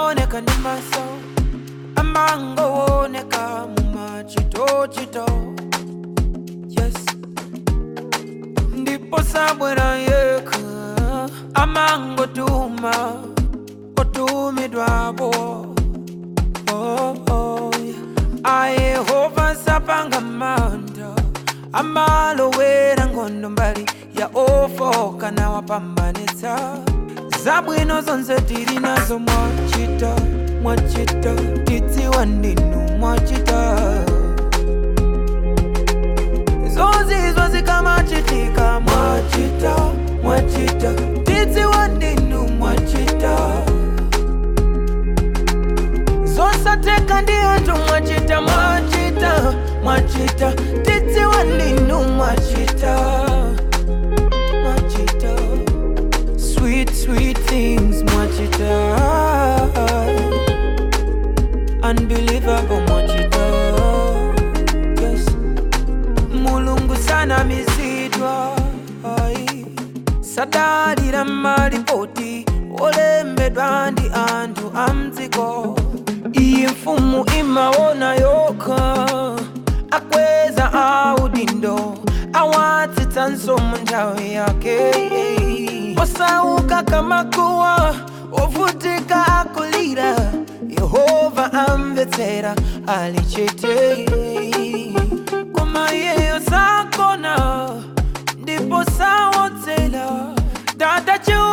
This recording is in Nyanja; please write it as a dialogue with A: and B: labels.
A: saoneka ndi maso amangooneka mumachitochito yes ndipo sabwera yekha amangotuma otumidwapo oh, oh, yeah. ayehova sapanga manda amalowera nkhondo mbali ya ofoka nawapambanitsa zabwino zonse tili nazo mwachita mwachita tidziwa ndinu mwachita zonsezo zikamachitika mwachita mwachita tidziwa ndinu mwachita zosateka ndi anthu mwachita mwachita mwachita tidziwa ndinu mwachita mwachita sweet sweet things mwachita unbelievable mwachita yes mulungu sanamizidwa ai sadalira malipoti olembedwa ndi anthu amdziko iyi mfumu imaona yokha akweza audindo awatsitsanso mu nthawi yake osauka kamakuwa ovutika akulira yehova amvetsera ali chete koma iyeyo sakona ndipo sawodzera dada chiu